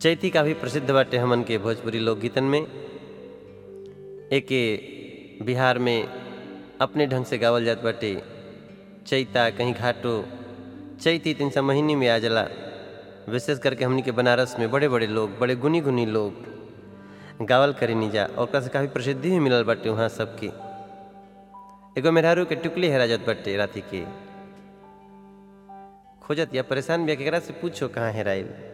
चैती काफ़ी प्रसिद्ध बाटे हमन के भोजपुरी लोकगीतन में एके बिहार में अपने ढंग से गावल जात बाटे चैता कहीं घाटो चैती तीन सौ महीने में आ जाला विशेष करके हमनी के बनारस में बड़े बड़े लोग बड़े गुनी गुनी लोग गावल करे नीजा और ओकरा से काफ़ी प्रसिद्धि भी मिलल बाटे वहाँ सबके एगो मेहरारू के टुकली हेरा जात बाटे राति के खोजत या परेशान भी केकरा से पूछो कहाँ हेराइल